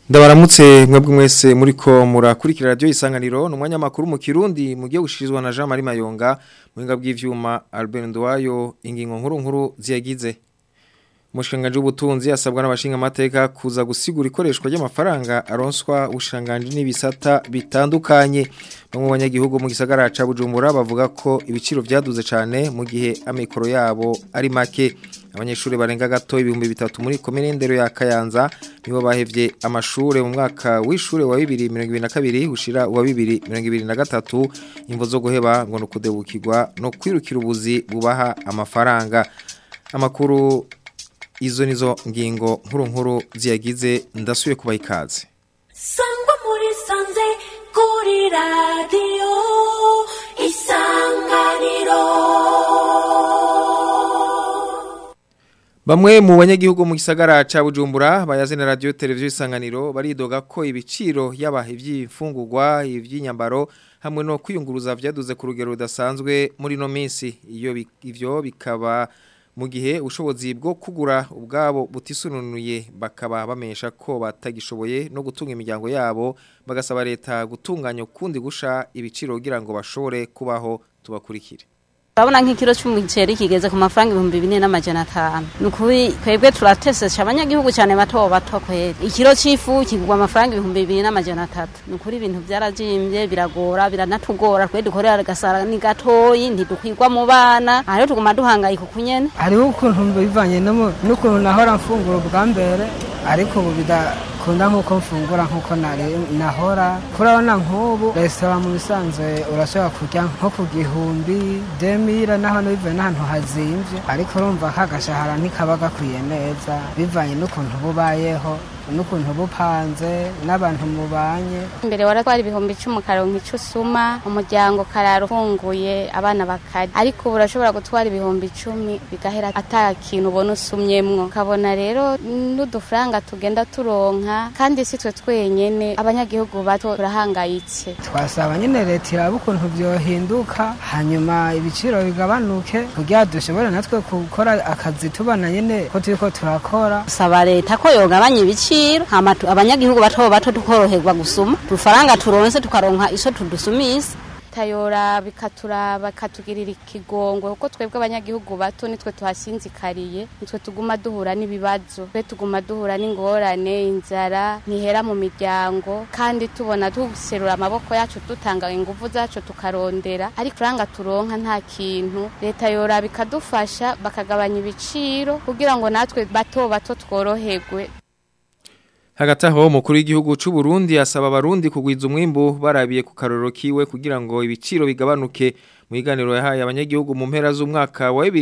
Ndabaramutse mwebwe mwese muriko murakurikira radio isanganiro numwanya makuru mu Kirundi mugiye gushirizwa na Jean Marie Mayonga muhinga bw'ivyuma Albert Ndwayo ingingo nkuru nkuru ziyagize Mushikanganje w'ubutunzi asabwa n'abashinga amateka kuza gusigura ikoreshwa ry'amafaranga aronswa ubushanganje n'ibisata bitandukanye bamwe mu banyagihugu mu gisagara ca Bujumbura bavuga ko ibiciro vyaduze cane mu gihe amikoro yabo ari make abanyeshuri barenga gato ibihumbi bitatu muri komine ndero ya Kayanza nibo bahevye amashure mu mwaka w'ishure wa 2022 ushira wa 2023 imvo zo guheba ngo no kudebukirwa no kwirukira ubuzi bubaha amafaranga amakuru izo nizo ngingo nkuru nkuru ziyagize ndasuye kubaha ikaze sangwa muri sanze kuri radiyo isanganiro Bamwe mu banyagihugu mu gisagara ca Bujumbura bayazina radio televiziyo isanganiro baridoga ko ibiciro yaba ivy'imfungurwa ivy'inyambaro hamwe no kwiyunguruza vyaduze ku rugero rudasanzwe muri no minsi iyo bi- ivyo bikaba mu gihe ubushobozi bwo kugura ubwabo butisununuye bakaba bamenyesha ko batagishoboye no gutunga imiryango yabo bagasaba leta gutunganya ukundi gusha ibiciro kugira ngo bashobore kubaho tubakurikire Urabona nk'ikiro c'umuceri kigeze ku mafaranga ibihumbi bine n'amajana atanu ni ukuri twebwe turatesesha abanyagihugu cyane bato bato kweri ikiro c'ifu kigurwa amafaranga ibihumbi bibiri n'amajana atatu ni ukuri ibintu vyarajimbye biragora biranatugora twe dukorera agasara ni gatoyi ntidukwirwa mu bana aha rero tuguma duhangayika uku nyene hariho ukuntu bivanye no mu- n'ukuntu nahora mfungura ubwa mbere ariko ubu bidakunda nk'uko mfungura nk'uko nari- nahora kurabona nk'ubu resitora mu bisanzwe urashobora kurya nko ku gihumbi demira naho bivuye n'ahantu hazimvye ariko urumva kagashahara ntikaba gakwiye neza bivanye n'ukuntu bubayeho n'ukuntu bupanze n'abantu mubanye mbere waratwara ibihumbi icumi ukaronka ico usuma umuryango karara ufunguye abana bakarya ariko ubu urashobora gutwara ibihumbi icumi bigahera ata kintu ubona usumyemwo ukabona rero n'udufaranga tugenda turonka kandi si twe twenyene abanyagihugu bato turahangayitse twasaba nyine leta iraba ukuntu byohinduka hanyuma ibiciro bigabanuke kugira dushobore natwe gukora akazi tubona nyine ko turiko turakora saba leta ko yogabanya ibiciro hama tu- abanyagihugu bato bato tukoroherwa gusuma udufaranga turonse tukaronka iso tudusumisa tayora bikaturaba bikatugirira ikigongwe kuko twebwe abanyagihugu bato nitwe tuhasinzikariye nitwe tuguma duhura n'ibibazo twe tuguma duhura n'ingorane inzara ntihera mu miryango kandi tubona duserura amaboko yacu dutanga ingufu zacu tukarondera ariko uranga turonka nta kintu leta yora bikadufasha bakagabanya ibiciro kugira ngo natwe bato bato tworoherwe Hagati aho umukuru w'igihugu c'u Burundi asaba abarundi kugwiza umwimbu barabiye ku karorero kiwe kugira ngo ibiciro bigabanuke mu iganiro yahaye abanyagihugu mu mpera z'umwaka wa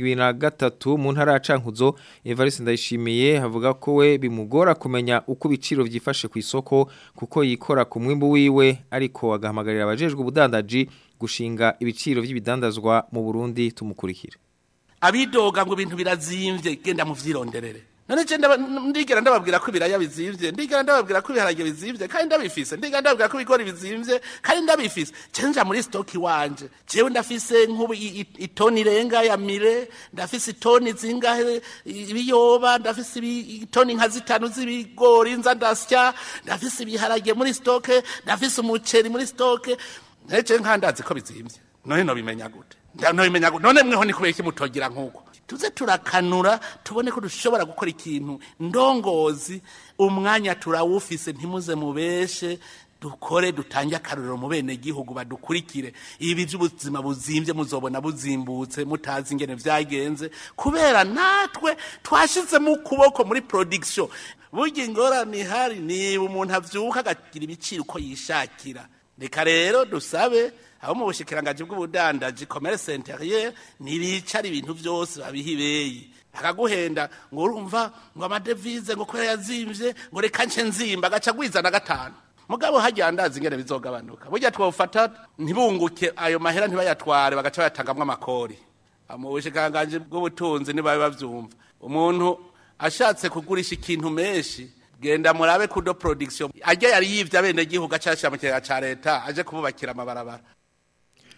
2023 mu ntara ya Cankuzo Evariste Ndayishimiye havuga ko we bimugora kumenya uko ibiciro vyifashe ku isoko kuko yikora ku mwimbu wiwe ariko agahamagarira abajejwe ubudandaji gushinga ibiciro vy'ibidandazwa mu Burundi tumukurikira abidoga ngo ibintu birazimvye genda muvyironderere none je ndaba- ndigera ndababwira ko ibiraya bizimvye ndigera ndababwira ko ibiharage bizimvye kandi ndabifise ndigera ndababwira ko ibigori bizimvye kandi ndabifise je nja muri stoki wanje jewe ndafise nk'ubu i- i- itoni irenga ya mire ndafise itoni zingahe i- ibiyoba ndafise ibi- itoni nka zitanu z'ibigori nza ndasya ndafise ibiharage muri stoke ndafise umuceri muri stoke nece nkandazi ko bizimvye none nobimenya gute Nda- nobimenya gute none mweho ni kubera iki mutogira nk'uko tuze turakanura tubone ko dushobora gukora ikintu ndongozi umwanya turawufise ntimuze mubeshe dukore dutange akarorero mu bene gihugu badukurikire ibi by'ubuzima buzimvye muzobona buzimbutse mutazi ingene vyagenze kubera natwe twashizemo ukuboko muri production burya ingorane ihari niba umuntu avyuka agagira ibiciro uko yishakira reka rero dusabe abo mu bushikirangaji bw'ubudandaji commerce interieur ntibicara ibintu byose babiha ibeyi akaguhenda ngo urumva ngo amadevize ngo kubera yazimvye ngo reka nce nzimba agaca agwiza na gatanu mugabo hajya ndazi ingene bizogabanuka burya twofata ntibunguke ayo mahera ntibayatware bagaca bayatangamwo amakori mu bushikirangaji bw'ubutunzi nibabe bavyumva umuntu ashatse kugurisha ikintu menshi genda murabe kudo production ajya yari yivye abene gihugu acashira mu kigega ca leta aje kububakira amabarabara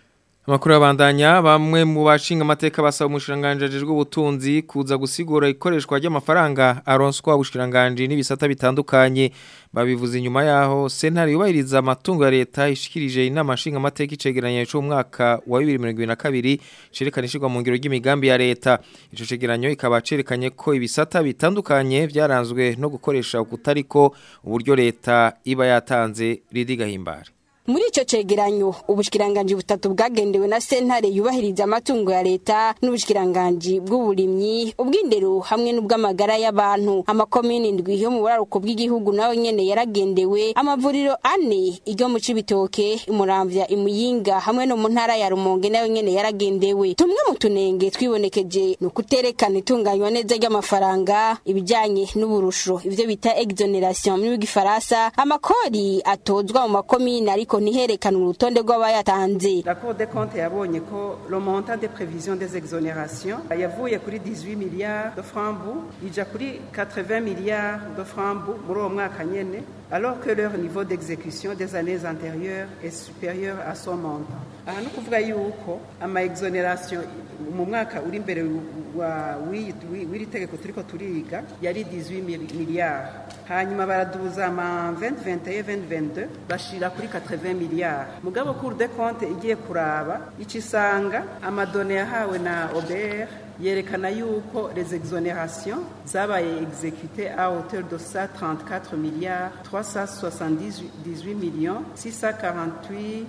Amakuru abandanya bamwe mu bashinga amateka basaba umushiranganje ajejwe ubutunzi kuza gusigura ikoreshwa ry'amafaranga aronswa ubushiranganje n'ibisata bitandukanye babivuze inyuma yaho sentare yubahiriza amatungo ya leta ishikirije inama nshinga amateka icegeranye cyo mwaka wa 2022 cerekana ishirwa mu ngiro ry'imigambi ya leta ico cegeranyo ikaba cerekanye ko ibisata bitandukanye byaranzwe no gukoresha ukutariko uburyo leta iba yatanze ridigahimbare Muri ico cegeranyo ubushikiranganje butatu bwagendewe na sentare yubahiriza amatungo ya leta n'ubushikiranganje bw'uburimyi ubwindero hamwe n'ubw'amagara y'abantu amakomini ndwi yo mu buraruko bw'igihugu nawe nyene yaragendewe amavuriro ane iryo mu cibitoke imuramvya imuyinga hamwe no mu ntara ya Rumonge nayo nyene yaragendewe tumwe mu tunenge twibonekeje no kuterekana itunganywa neza ry'amafaranga ibijanye n'uburusho ivyo bita exoneration mu gifaransa amakori atozwa mu makomini ariko ariko ntiherekana urutonde rw'abayatanze La Cour des comptes yabonye ko le montant des prévisions des exonérations yavuye kuri 18 milliards de francs bu ija kuri 80 milliards de francs bu muri uwo mwaka nyene alors que leur niveau d'exécution des années antérieures est supérieur à son montant aha ni ukuvuga yuko ama exoneration mu mwaka uri imbere w'iri tegeko turiko turiga yari 18 milliards hanyuma baraduza ama 2021 2022 bashira kuri 80 milliards mugabo cour des comptes igiye kuraba icisanga amadone yahawe na OBR yerekana yuko les exonérations zabaye exécutées à hauteur de 134 milliards 378 millions 648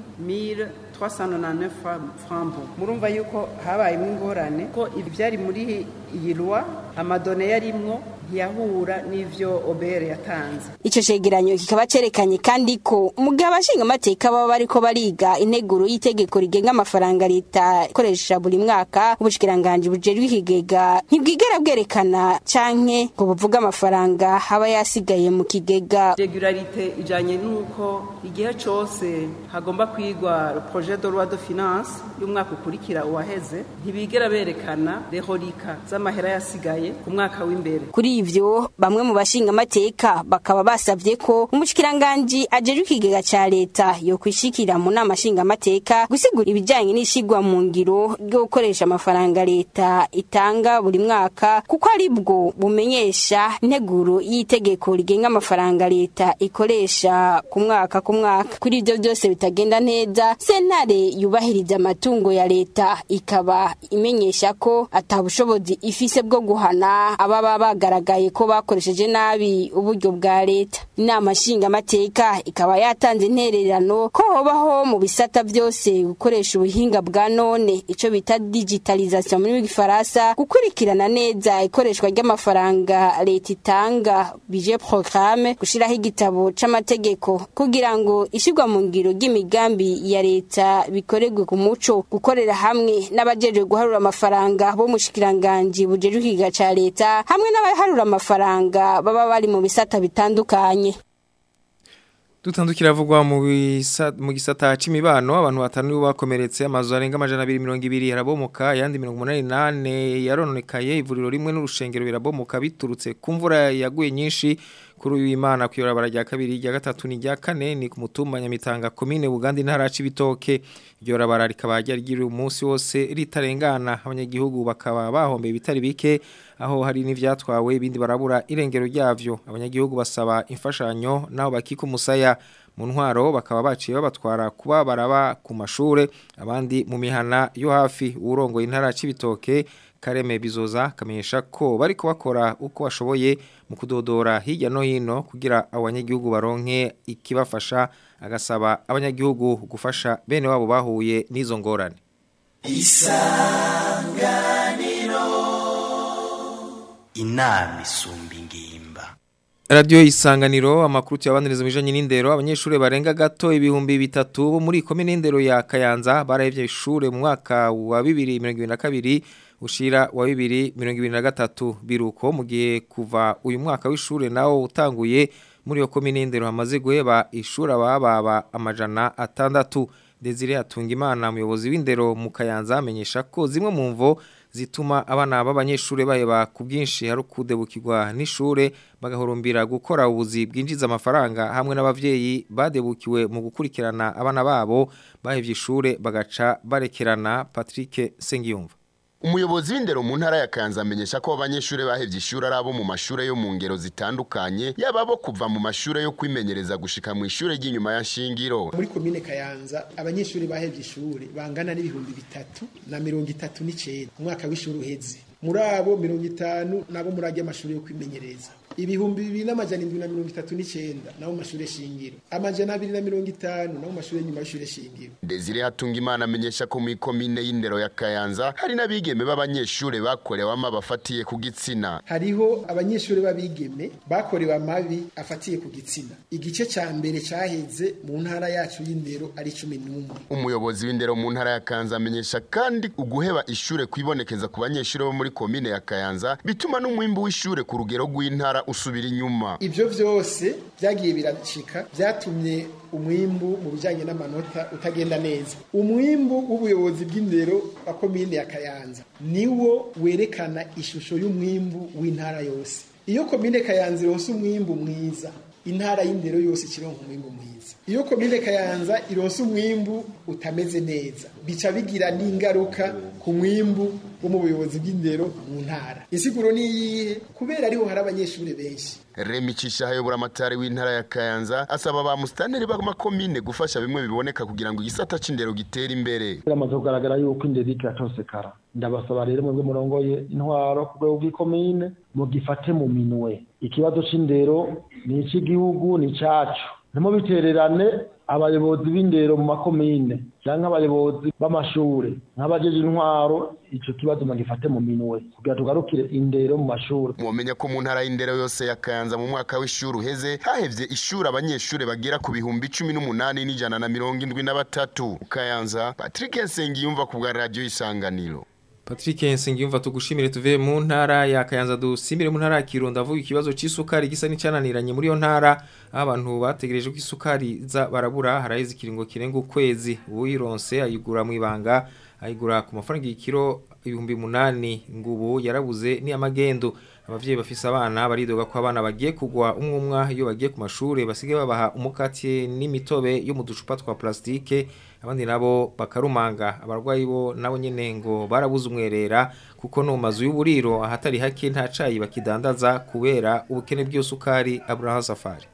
399 francs murumva yuko habayemo ingorane ko ibyari muri iyi loi amadone yarimwo ntiyahura n'ivyo OBR yatanze ico cegeranyo kikaba cerekanye kandi ko mugihe abashinga amateka baba bariko bariga integuro y'itegeko rigenga amafaranga leta ikoresha buri mwaka ubushikiranganje bujejwe ikigega ntibwigera bwerekana canke ngo buvuga amafaranga haba yasigaye mu kigega regularite ijanye n'uko igihe cose hagomba kwigwa projet de loi de finance y'umwaka ukurikira uwaheze ntibigera berekana rehorika z'amahera yasigaye ku mwaka w'imbere kuri ivyo bamwe mu bashinga amateka bakaba basavye ko umushikiranganje ajeje ikigega ca leta yo kwishikira mu nama shinga amateka gusigura ibijanye n'ishigwa mu ngiro ryo gukoresha amafaranga leta itanga buri mwaka kuko ari bwo bumenyesha integuro y'itegeko rigenga amafaranga leta ikoresha ku mwaka ku mwaka kuri ivyo byose bitagenda neza sentare yubahiriza amatungo ya leta ikaba imenyesha ko atabushobozi ifise bwo guhana ababa bagaragara bagaragaye ko bakoresheje nabi uburyo bwa leta inama nshinga amateka ikaba yatanze intererano ko hobaho mu bisata byose gukoresha ubuhinga bwa none ico bita digitalisation muri gifaransa gukurikirana neza ikoreshwa ry'amafaranga leta itanga budget programme gushiraho igitabo c'amategeko kugira ngo ishirwa mu ngiro ry'imigambi ya leta bikorerwe ku muco gukorera hamwe n'abajejwe guharura amafaranga bo mushikiranganje bujejwe ikiga ca leta hamwe n'abaharura amafaranga baba bari mu bisata bitandukanye Dutandukira avugwa mu mu gisata c'imibano abantu batanu bakomeretse amazu arenga amajana 220 yarabomoka yandi 188 yarononekaye ivuriro rimwe n'urushengero birabomoka biturutse ku mvura yaguye nyinshi kuri uyu imana kuyorabara rya kabiri rya gatatu ni rya kane ni ku mutumba nyamitanga komine Buganda intara c'ibitoke iryo rabara rikaba ryari umunsi wose ritarengana abanyagihugu bakaba bahombe bitari bike aho hari n'ivyatwawe ibindi barabura irengero ryavyo abanyagihugu basaba imfashanyo naho bakika umusaya mu ntwaro bakaba baciye babatwara kuba baraba ku mashure abandi mu mihana yo hafi urongoye intara c'ibitoke Kareme bizoza kamenyesha ko bari kubakora uko bashoboye mu kudodora hirya no hino kugira abanyagihugu baronke ikibafasha agasaba abanyagihugu gufasha bene wabo bahuye n'izo ngorane isanganiro inama isumba ingimba Radio isanganiro amakuru yabaniriza bijanye n'indero abanyeshure barenga gato ibihumbi bitatu bo muri komine indero ya Kayanza barahevye ishure mu mwaka wa 2022 ushira wa 2023 biruko mu gihe kuva uyu mwaka w'ishure nawo utanguye muri yo komine indero hamaze guheba ishura bababa amajana atandatu Desire Atungimana umuyobozi w'indero mu Kayanza amenyesha ko zimwe mu mvo zituma abana b'abanyeshure baheba ku bwinshi hari kudebukirwa n'ishure bagahurumbira gukora ubuzi bwinjiza amafaranga hamwe n'abavyeyi badebukiwe mu gukurikirana abana babo bahevye ishure bagaca barekerana Patrick Sengiyumva Umuyobozi w'indero mu ntara ya Kanza amenyesha ko abanyeshure bahevye ishure ari abo mu mashure yo mu ngero zitandukanye yaba bo kuva mu mashure yo kwimenyereza gushika mu ishure ry'inyuma ya shingiro muri komine Kayanza abanyeshure bahevye ishure bangana n'ibihumbi bitatu na mirongo itatu n'icenda umwaka w'ishure uheze muri abo mirongo itanu nabo muri ajya amashuri yo kwimenyereza ibihumbi bibiri n'amajana indwi na mirongo itatu n'icenda nabo mu mashure shingiro amajana abiri na mirongo itanu nabo mu mashure nyuma y'ishure shingiro Desire Hatungimana amenyesha ko muri komine y'indero ya Kayanza hari n'abigeme b'abanyeshure bakorewe ama bafatiye ku gitsina hariho abanyeshure b'abigeme bakorewe amabi afatiye ku gitsina igice ca mbere caheze mu ntara yacu y'indero ari cumi n'umwe umuyobozi w'indero mu ntara ya Kayanza amenyesha kandi uguheba ishure kwibonekeza ku banyeshure bo muri komine ya Kayanza bituma n'umwimbu w'ishure ku rugero rw'intara usubira inyuma ivyo vyose vyagiye birashika vyatumye umwimbu mu bijanye n'amanota utagenda neza umwimbu w'ubuyobozi bw'indero wa komine ya Kayanza niwo werekana ishusho y'umwimbu w'intara yose iyo komine Kayanza ironse umwimbu mwiza intara y'indero yose ikironka umwimbu mwiza iyo komine Kayanza ironse umwimbu utameze neza bica bigira n'ingaruka ku mwimbu wo mu buyobozi bw'indero mu ntara insiguro ni iyihe kubera ariho hari abanyeshuri benshi Remi Cisha hayobora amatari w'intara ya Kayanza asaba ba mustaneri b'amakomine gufasha bimwe biboneka kugira ngo igisata c'indero gitere imbere biramaze kugaragara yuko indero iratosekara ndabasaba rero mwebwe murongoye intwaro ku rwego rw'ikomine mugifate mu minwe ikibazo c'indero ni ic'igihugu ni icacu ntimubitererane abayobozi b'indero mu makomine cyangwa abayobozi b'amashure nk'abajeje intwaro ico kibazo mugifate mu minwe kugira tugarukire indero mu mashure mwomenya ko mu ntara y'indero yose ya Kayanza mu mwaka w'ishuri uheze hahevye ishuri abanyeshure bagera ku bihumbi cumi n'umunani n'ijana na mirongo indwi na batatu Kayanza Patrick Nsengiyumva ku bwa radio Isanganiro Patrick Nsengiyumva tugushimire tuve mu ntara ya Kayanza dusimire mu ntara ya Kirundo avuga ikibazo c'isukari gisa n'icananiranye muri yo ntara abantu bategereje ko isukari za barabura haraheze ikiringo kirenga ukwezi uyironse ayigura mu ibanga ayigura ku mafaranga y'ikiro ibihumbi munani ngubu yarabuze ni amagendo abavyeyi bafise abana baridoga ko abana bagiye kugwa umwumwa iyo bagiye ku mashure basigaye babaha umukati n'imitobe yo mu ducupa twa plastike abandi nabo bakarumanga abarwayi bo nabo nyene ngo barabuze umwerera kuko no mazu y'uburiro ahatari hake nta cayi bakidandaza kubera ubukene bw'isukari Abraham Safari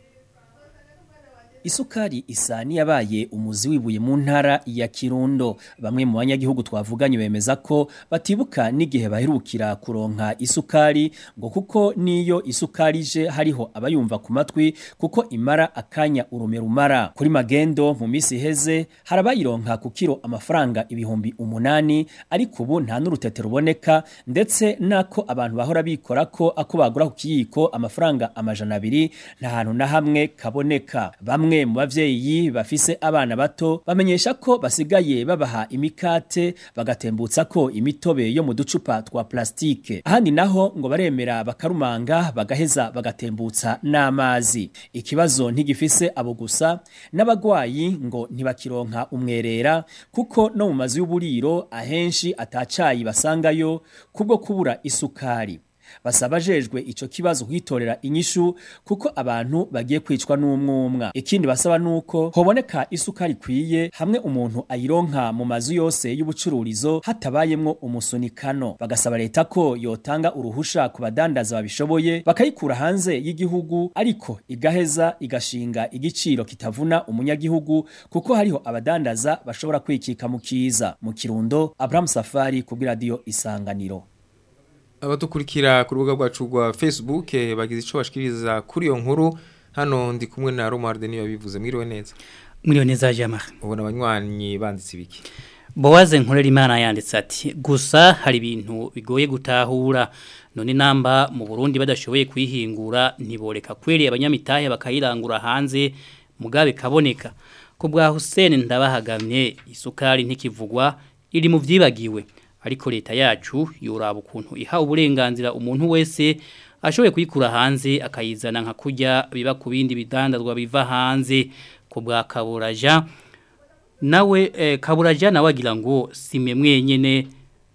Isukari isa niyabaye umuzi wibuye mu ntara ya Kirundo bamwe mu banyagihugu twavuganye bemeza ko batibuka n'igihe baherukira kuronka isukari ngo kuko niyo isukari je hariho abayumva ku matwi kuko imara akanya urume rumara kuri magendo mu misi heze harabayironka ku kiro amafaranga ibihumbi umunani ariko ubu nta n'urutete ruboneka ndetse nako abantu bahora bikora ko ako bagura ku kiyiko amafaranga amajana abiri nta hantu na hamwe kaboneka bamwe bamwe mu bavyeyi bafise abana bato bamenyesha ko basigaye babaha imikate bagatembutsa ko imitobe yo mu ducupa twa plastike ahandi naho ngo baremera bakarumanga bagaheza bagatembutsa n'amazi ikibazo ntigifise abo gusa n'abagwayi ngo ntibakironka umwerera kuko no mu mazu y'uburiro ahenshi atacayi basangayo kubwo kubura isukari basaba ajejwe ico kibazo kwitorera inyishu kuko abantu bagiye kwicwa n'umwumwa ikindi basaba nuko hoboneka isukari kwiye hamwe umuntu ayironka mu mazu yose y'ubucururizo hatabayemwo umusunikano bagasaba leta ko yotanga uruhusha ku badandaza babishoboye bakayikura hanze y'igihugu ariko igaheza igashinga igiciro kitavuna umunyagihugu kuko hariho abadandaza bashobora kwikika mu kiza mu kirundo Abraham Safari ku radio isanganiro abadukurikira ku rubuga rwacu rwa Facebook bagize ico bashikiriza kuri iyo nkuru hano ndi kumwe na Romuald niyo bivuze mwiriwe neza mwiriwe neza Jamar ubona abanywanyi banditse ibiki Bowaze nkorera imana yanditse ati gusa hari ibintu bigoye gutahura none namba mu Burundi badashoboye kwihingura ntiboreka kweri abanyamitahe bakayirangura hanze mugabe kaboneka ko bwa Hussein ndabahagamye isukari ntikivugwa iri mu vyibagiwe ariko leta yacu yoraba ukuntu iha uburenganzira umuntu wese ashoboye kuyikura hanze akayizana nka kurya biba ku bindi bidandazwa biva hanze ku bwa kaburaja nawe eh, kaburaja nawe agira ngo sime mwenyene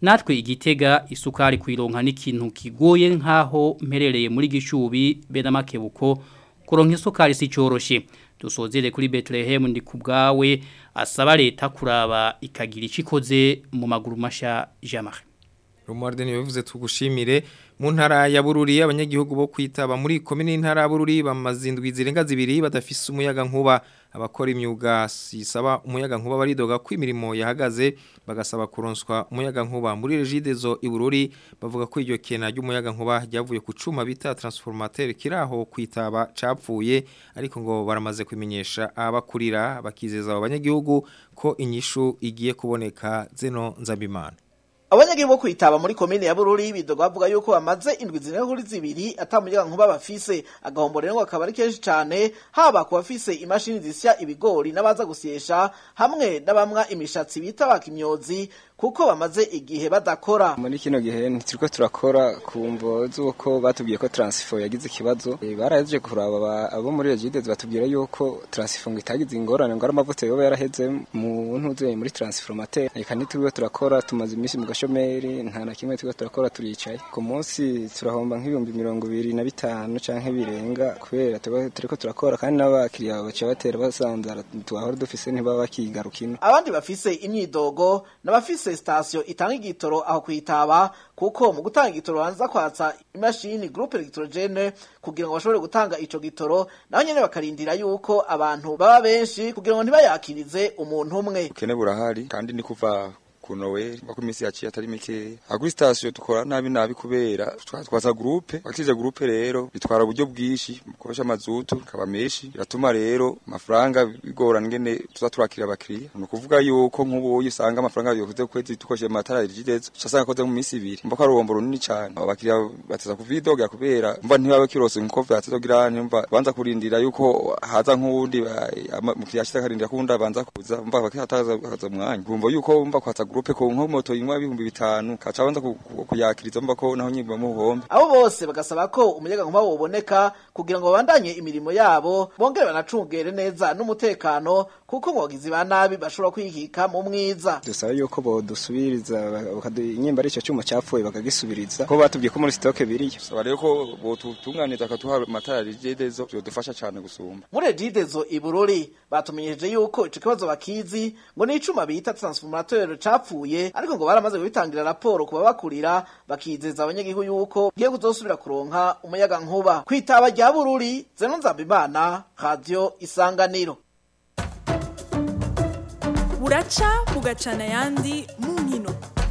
natwe igitega isukari kuyironka n'ikintu kigoye nkaho mperereye muri gishubi bena makebuko kuronka isukari si cyoroshe dusozere kuri Bethlehem ndi kubgawe asaba leta kuraba ikagira icikoze mu maguru masha Jamar Romualde niwe bivuze tugushimire mu ntara ya Bururi abanyagihugu bo kwitaba muri komine y'intara ya Bururi bamazindwi zirenga zibiri badafise umuyaga nkuba abakora imyuga sisaba umuyaga nkuba baridoga ko imirimo yahagaze bagasaba kuronswa umuyaga nkuba muri regidezo ibururi bavuga ko iryo kena ry'umuyaga nkuba ryavuye ku cuma bita transformateur kiraho kwitaba capfuye ariko ngo baramaze kumenyesha abakurira bakizeza abo banyagihugu ko inyishu igiye kuboneka zeno nzabimana abanyagihugu bo kwitaba muri komine ya Bururi bidoga bavuga yuko bamaze indwi zirenga kuri zibiri atamuyaga nkuba bafise agahombo rero akaba ari kenshi cyane haba ku bafise imashini zisya ibigori n'abaza gusyesha hamwe n'abamwa imishatsi bita bakimyozi kuko bamaze igihe badakora muri kino gihe ntituriko turakora ku mvo z'uko batubwiye ko transifo yagize ikibazo e, baraje kuraba abo muri Regides batubwira yuko transifo ngo itagize ingorane ngo ari amavuta yoba yaraheze mu ntuze muri transformateur reka nitubwo turakora tumaze iminsi mu gashomeri nta na kimwe turiko turakora turicaye ku munsi turahomba nk'ibihumbi mirongo ibiri na bitanu canke birenga kubera turiko turakora kandi n'abakiriya baca batera basanzara twahora dufise ntibaba bakigarukino abandi bafise imyidogo n'abafise sitasiyo itanga igitoro aho kwitaba kuko mu gutanga igitoro banza kwatsa imashini groupe electrogene kugira ngo bashobore gutanga ico gitoro naho nyene bakarindira yuko abantu baba benshi kugira ngo ntibayakirize umuntu umwe ukene burahari kandi ni kuva ku Noel bako imisi yaciye atari mikeya aguri station tukora nabi nabi kubera twatwaza groupe bakije groupe rero bitwara uburyo bwishi mukoresha mazutu kaba meshi biratuma rero amafaranga bigorana ngene tuza turakira abakiriya no kuvuga yuko nk'ubu usanga amafaranga yokuze kwezi tukoresheje matara rigideze cyasanga koze mu misi ibiri mba ko ari urombo runini cyane abakiriya bateza kuvidoga kubera mva ntibaba kirose nkuko vyatezogirana mva banza kurindira yuko haza nk'uwundi mukiriya ashita karindira kuwundi banza kuza mva bakihataza kaza mwanya kumva yuko mva kwatsa groupe ko nko moto yinywa ibihumbi bitanu kaca banza kuyakiriza mba ko naho nyimba mu buhombe abo bose bagasaba ko umuyaga nkuba woboneka kugira ngo babandanye imirimo yabo bongere banacungere neza n'umutekano kuko ngo bagizi ba nabi bashobora kwihika mu mwiza dusaba yuko bodusubiriza inyimba ari ico cyuma cyapfuye bakagisubiriza ko batubwiye ko muri stock biriyo saba rero ko botutunganiza akatuha amatara rigidezo byodufasha cyane gusumba muri rigidezo ibururi batumenyeje yuko ico kibazo bakizi ngo ni icuma bita transformateur capfuye ariko ngo baramaze kubitangira raporo kuba bakurira bakizeza abanyagihugu yuko giye kuzosubira kuronka umuyaga nkuba kwitaba rya bururi zeno nzambimana radio isanganiro buraca bugacana yandi mu nkino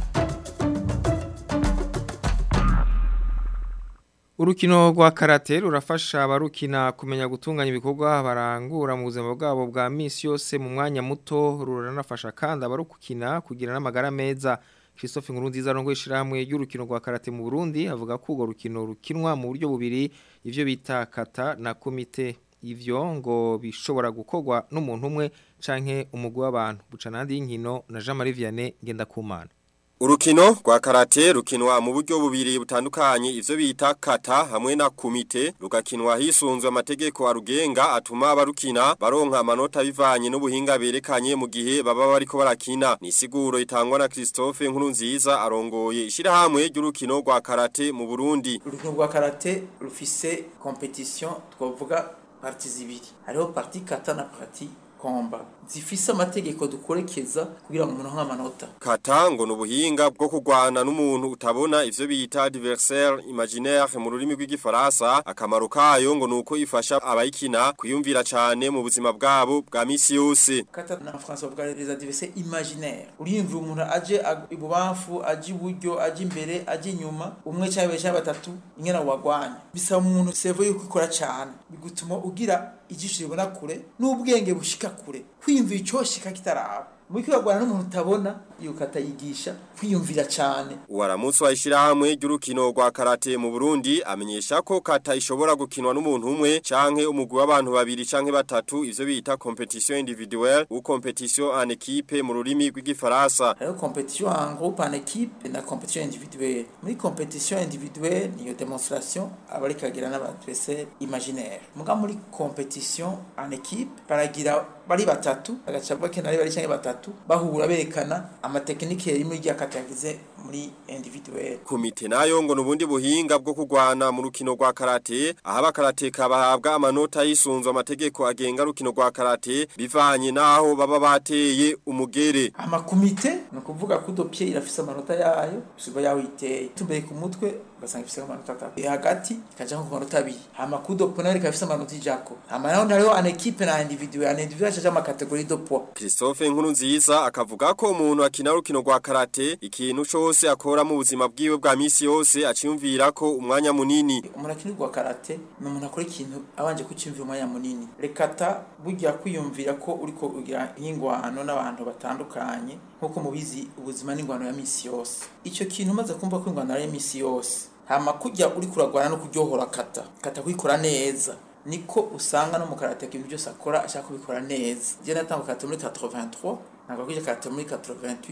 Urukino rwa karate rurafasha abarukina kumenya gutunganya ibikorwa barangura mu buzima bwabo bwa misi yose mu mwanya muto ruranafasha kandi abarukina kugira n'amagara meza Christophe Nkurunziza rongo ishirahamwe y'urukino rwa karate mu Burundi avuga ko urwo rukino rukinwa mu buryo bubiri ivyo bita kata na komite ivyo ngo bishobora gukorwa n'umuntu umwe canke umugwi w'abantu buca nandi y'inkino na Jean Marie Vianney Ngendakumana Urukino rwa karate rukinwa mu buryo bubiri butandukanye ivyo bita kata hamwe na kumite rugakinwa hisunzwe amategeko arugenga atuma abarukina baronka amanota bivanye n'ubuhinga berekanye mu gihe baba bariko barakina ni siguro itangwa na Christophe Nkurunziza arongoye ishirahamwe ry'urukino rwa karate mu Burundi urukino rwa karate rufise competition twavuga parti zibiri hariho parti kata na parti komba zifise amategeko dukorekeza kugira ngo umuntu nk'amanota kata ngo nubuhinga bwo kurwana n'umuntu utabona ivyo bita adversaire imaginaire mu rurimi rw'igifaransa akamaro kayo ngo nuko ifasha abayikina kwiyumvira cyane mu buzima bwabo bwa misi yose kata na France bavuga les adversaires imaginaire uriyumvira umuntu aje ibubamfu aje iburyo aje imbere aje inyuma umwe cyangwa cyangwa batatu ingena wagwanya bisaba umuntu servo yuko ikora cyane bigutuma ugira ijisho ribona kure n'ubwenge bushika kure kwiyumvira icyoshika kitaraba muri kwibagwana n'umuntu utabona yuko atayigisha kwiyumvira cyane uwaramutse wayishirahamwe ry'urukino rwa karate mu Burundi amenyesha ko kata ishobora gukinwa n'umuntu umwe canke umugwi w'abantu babiri canke batatu ivyo bita competition individuelle ou competition en équipe mu rurimi rw'igifaransa hariho competition en groupe en équipe na competition individuelle muri competition individuelle niyo demonstration aba ari kagira n'abadversaire imaginaire muga muri competition en équipe baragira bari batatu agaca bakena ari bari canke batatu bahura berekana amatekinike yari muri rya kata yagize muri individuel Komite nayo ngo nubundi buhinga bwo kugwana mu rukino rwa karate aho abakarateka bahabwa amanota yisunzwe amategeko agenga rukino rwa karate bivanye naho baba bateye umugere amakomite ni ukuvuga ko udopye irafise amanota yayo usiba yaho iteye tumbeye ku mutwe ugasanga ifise amanota atatu hagati ikaja ku manota abiri hama kudopo nayo ikaba ifise amanota ijako hama naho hariho an equipe na individuel an individuel acaja amakategori do poids Christophe nkuru nziza akavuga ko umuntu akina rukino rwa karate ikintu cose akora mu buzima bwiwe bwa misi yose aciyumvira ko umwanya munini umuntu akinirwa karate ni umuntu akora ikintu abanje kuciyumvira umwanya munini rekata burya kwiyumvira ko uriko ugira ingwano n'abantu batandukanye nkuko mubizi ubuzima n'ingwano ya misi yose ico kintu umaze kumva ko ingwano ari misi yose hama kujya uri kuragwana no kuryohora kata kata kuyikora neza niko usanga no mu karate ibintu byose akora ashaka kubikora neza je natanga karate muri 83 nagakwije karate muri 88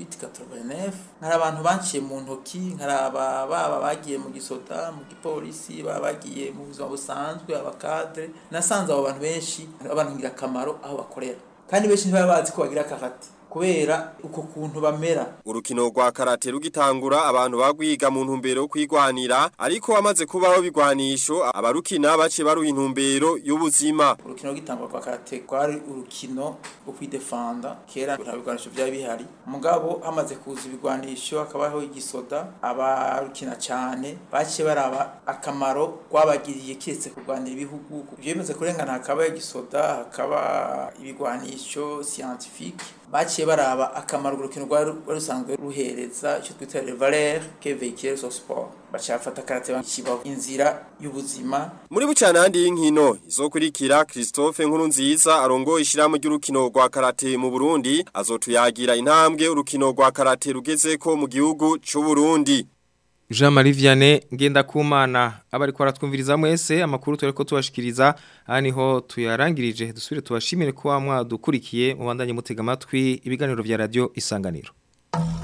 89 nkari abantu banciye mu ntoki nkaraba baba bagiye mu gisota mu gipolisi baba bagiye mu buzima busanzwe abakadre nasanze abo bantu benshi abantu ngira akamaro aho bakorera kandi benshi ntibaba bazi ko bagira karate kubera uko kuntu bamera urukino rwa karate rugitangura abantu bagwiga mu ntumbero yo kwigwanira ariko amaze kubaho bigwanisho abarukina bace baruha intumbero y'ubuzima urukino rw'itangwa rwa karate rwari urukino rwo kwidefanda kera nta bigwanisho byari bihari mugabo hamaze kuza ibigwanisho hakabaho igisoda abarukina cyane baciye baraba akamaro rwabagiriye kiretse kurwanira ibihugu ibyo bimaze kurengana hakaba igisoda hakaba ibigwanisho scientifique baciye baraba akamaro urukino rwari rusanzwe ruhereza icyo twita le valeur que véhicule ce sport bacafata karate bakibaho inzira y'ubuzima muri bucana handi y'inkino izokurikira Christophe nkuru nziza arongo ishiramo ry'urukino rwa karate mu Burundi azotuyagira intambwe urukino rwa karate rugezeko mu gihugu c'u Burundi Jean Marie Vianney ngenda kumana abari ko aratwumviriza mwese amakuru tore ko tubashikiriza aniho tuyarangirije dusubire tubashimire ko mwadukurikiye mu bandanye mutega amatwi ibiganiro vya radio isanganiro